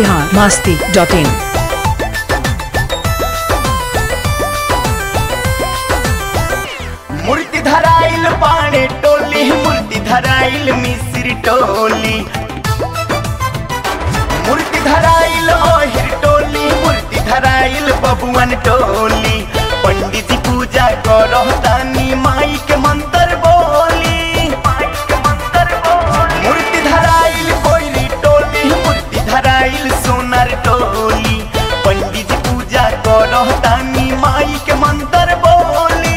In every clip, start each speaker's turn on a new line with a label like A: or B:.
A: Bihar Masti dot इन
B: मूर्ति धराइल पाणे टोली मूर्ति धराइल मिस्र टोली मूर्ति धराइल ओहिर टोली मूर्ति धराइल बबुअन टोली पंडित जी पूजा करो तानी माई के मंत्र बोली मूर्ति धराइल कोयली टोली मूर्ति धराइल सोनर टोली पंडित जी पूजा करो तानी माई के मंत्र बोली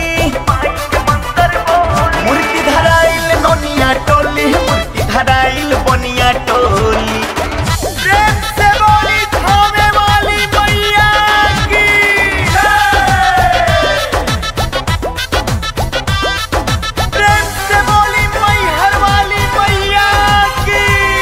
B: मूर्ति धराइल नोनिया टोली मूर्ति धराइल बनिया टोली प्रेम से बोली थामे वाली मैया की प्रेम से बोली मैहर वाली मैया की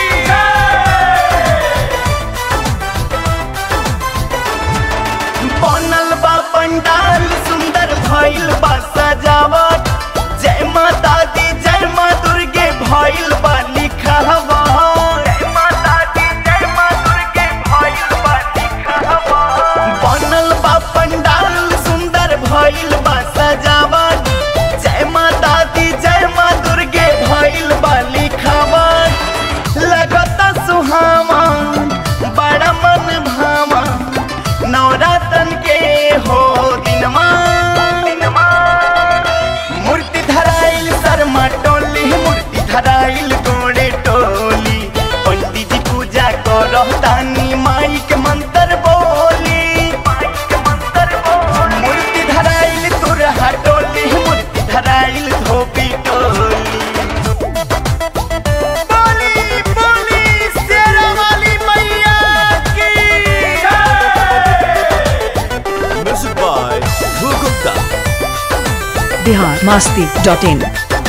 B: बनल बा पंडाल सुंदर भइल बा सजावट जय माता दी जय माँ दुर्गे भइल बा लिखावा जय माता दी जय माँ दुर्गे भइल बा लिखावा बनल बा पंडाल सुंदर भइल बा सजावट जय माता दी जय माँ दुर्गे भइल बा लिखावा लगता सुहावा बड़ा मन भावा नवरातन के हो दिनमा मूर्ति धराइल शर्मा टोली मूर्ति धराइल गोड़े टोली पंडित जी पूजा करो तानी माई के मंत्र बोली मूर्ति धराइल तुरहा टोली मूर्ति धराइल धोबी टोली बोली बोली शेरा वाली मैया की
C: Music by Dhruv Gupta.
A: Bihar Masti dot in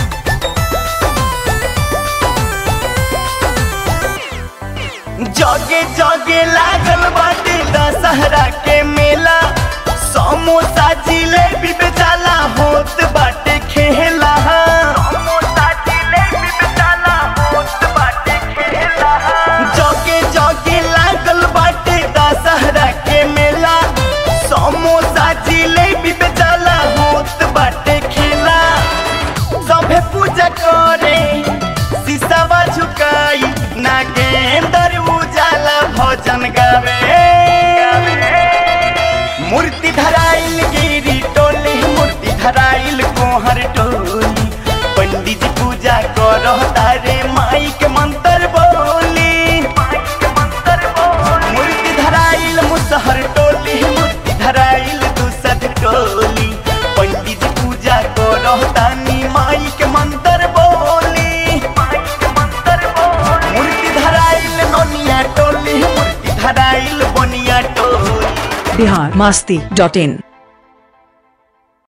B: जगे जगे लागल बाटे दशहरा के मेला समोसा जिलेबी बेचाला होत बाटे खेला समोसा जिलेबी बेचाला होत बाटे खेला जगे जगे लागल बाटे दशहरा के मेला समोसा जिलेबी बेचाला होत बाटे खेला सभे पूजा करे सिसवा झुकाई नागेंदर उजाला भजन गावे मूर्ति धराइल गिरी टोली मूर्ति धराइल कोहर टोली पंडित जी पूजा करो तारे माई के मंत्र बोली मूर्ति धराइल मुसहर टोली मूर्ति धराइल दूसर टोली पंडित जी पूजा करो तानी माई के मंत्र बोली मूर्ति धराइल नोनिया टोली मूर्ति धराइल बनिया टोली
A: बिहार मास्ती डॉट इन